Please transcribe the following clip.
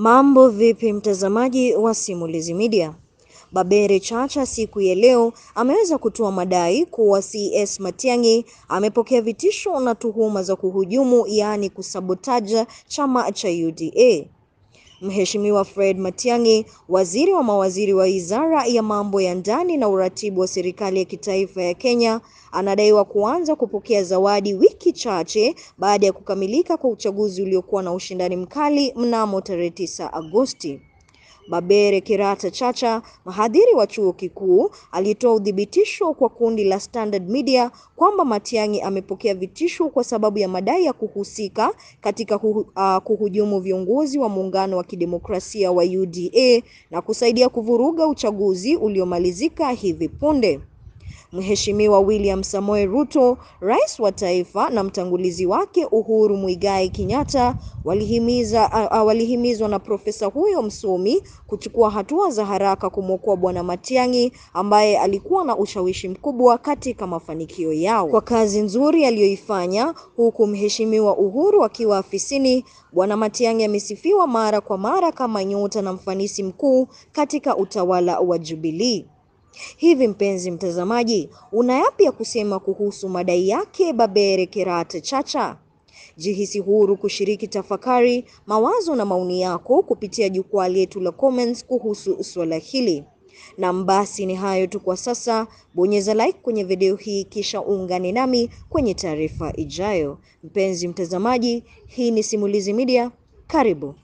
Mambo vipi mtazamaji wa Simulizi Media? Babere Chacha siku ya leo ameweza kutoa madai kuwa CS Matiang'i amepokea vitisho na tuhuma za kuhujumu yaani kusabotaja chama cha UDA. Mheshimiwa Fred Matiang'i, waziri wa mawaziri wa Wizara ya Mambo ya Ndani na Uratibu wa Serikali ya Kitaifa ya Kenya, anadaiwa kuanza kupokea zawadi wiki chache baada ya kukamilika kwa uchaguzi uliokuwa na ushindani mkali mnamo tarehe 9 Agosti. Babere Kirata Chacha, mhadhiri wa chuo kikuu, alitoa udhibitisho kwa kundi la Standard Media kwamba Matiang'i amepokea vitisho kwa sababu ya madai ya kuhusika katika kuhu, uh, kuhujumu viongozi wa muungano wa kidemokrasia wa UDA na kusaidia kuvuruga uchaguzi uliomalizika hivi punde. Mheshimiwa William Samoei Ruto, rais wa taifa na mtangulizi wake Uhuru Muigai Kenyatta walihimiza uh, walihimizwa na profesa huyo msomi kuchukua hatua za haraka kumwokoa Bwana Matiang'i ambaye alikuwa na ushawishi mkubwa katika mafanikio yao. Kwa kazi nzuri aliyoifanya huku Mheshimiwa Uhuru akiwa afisini, Bwana Matiang'i amesifiwa mara kwa mara kama nyota na mfanisi mkuu katika utawala wa Jubilee. Hivi mpenzi mtazamaji, una yapi ya kusema kuhusu madai yake Babere Kirata Chacha? Jihisi huru kushiriki tafakari, mawazo na maoni yako kupitia jukwaa letu la comments kuhusu suala hili. Na basi ni hayo tu kwa sasa. Bonyeza like kwenye video hii kisha ungane nami kwenye taarifa ijayo. Mpenzi mtazamaji, hii ni Simulizi Media. Karibu.